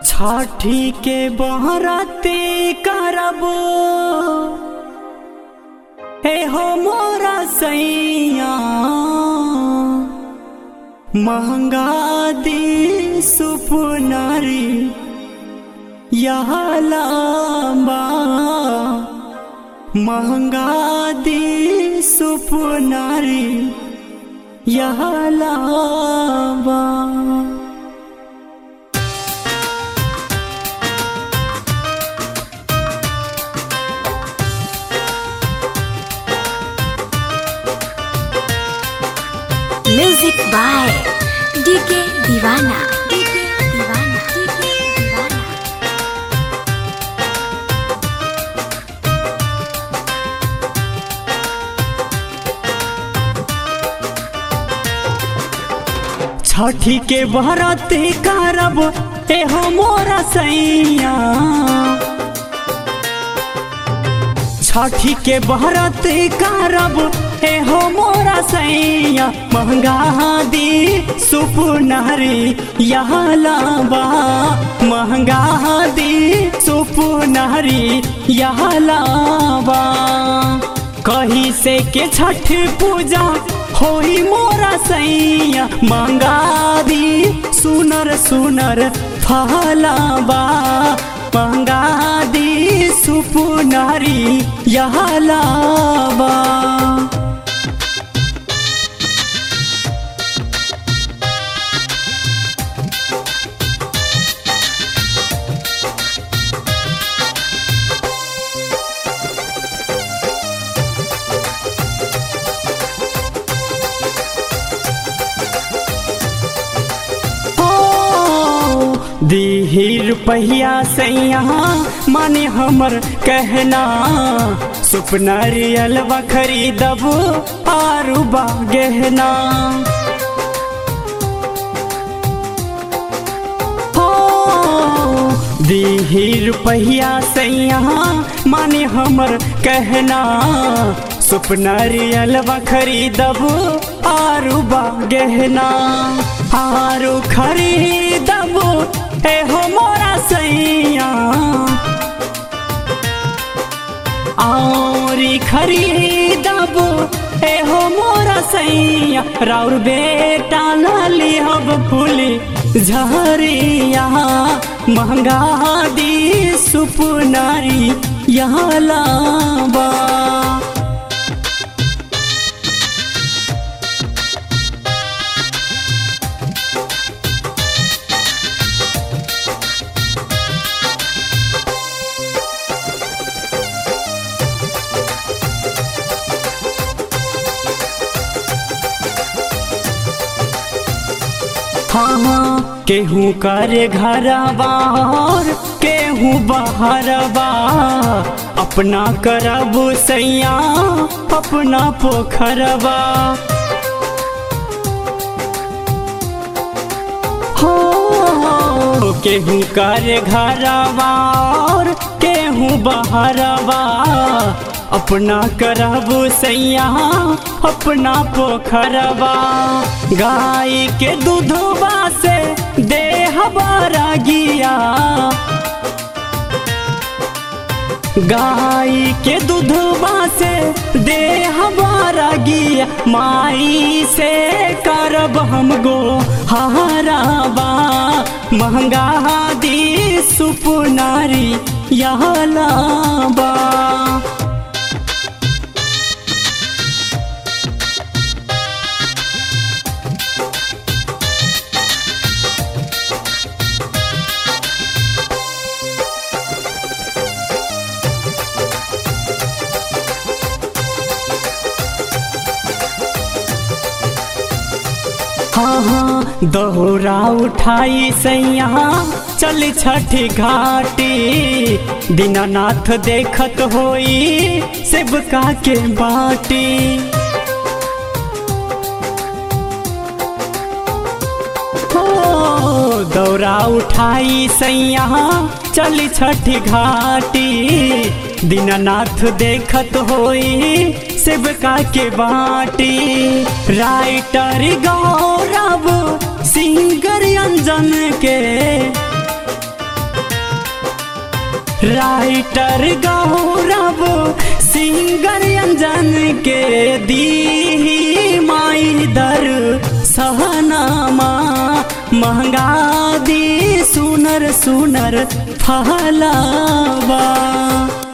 छठी के बहराते करबो हे हो मोरा सैया महंगा दी सुपुनारी यह लांबा महंगा दी सुपुनारी यह लांबा music by DK Deewana DK Deewana DK Deewana छठी के बहरते करब एहो मोरा सैया छठी के बहरते करब एहो मोरा सैया महंगा दी सुपुनारी यहाँ लाबा महंगा दी सुपुनारी यहाँ लाबा कही से के छठ पूजा होई मोरा सैया मंगा दी सुनर सुनर फहलाबा मंगा दी सुपुनारी यहाँ लाबा दीही रुपया से यहाँ माने हमर कहना सुपनरियल खरीदब आरू बा गहना हो दीही रुपया से यहाँ माने हमर कहना सुपनरियल खरीदब आरू बा गहना आरू खरीदब एहो मोरा सैया औरी खरीदब एहो मोरा सैया राउर बेटा लाली हब फूली झरिया महंगा दी सुपनारी यहाँ लाबा हाँ केहू करे घर बाहर केहू बाहर बा अपना करब सैया अपना पोखरबा हो केहू करे घर बाहर केहू बाहर बा अपना करब सैया अपना पोखरबा गाय के दूधबा से देह गिया गाय के दूधबा से देह गिया माई से करब हम गो हाराबा महंगा दी सुपनारी यहाँ लाबा हाँ हाँ दोहरा उठाई सैया चल छठी घाटी दीनानाथ देखत होई सेवका के बाटी हो दौरा उठाई सैया चल छठी घाटी दीनानाथ देखत होई सेवका के बाटी राइटर गौरव सिंगर अंजन के राइटर गौरव सिंगर अंजन के दी माई दर सहनामा महंगा दी सुनर सुनर फहलावा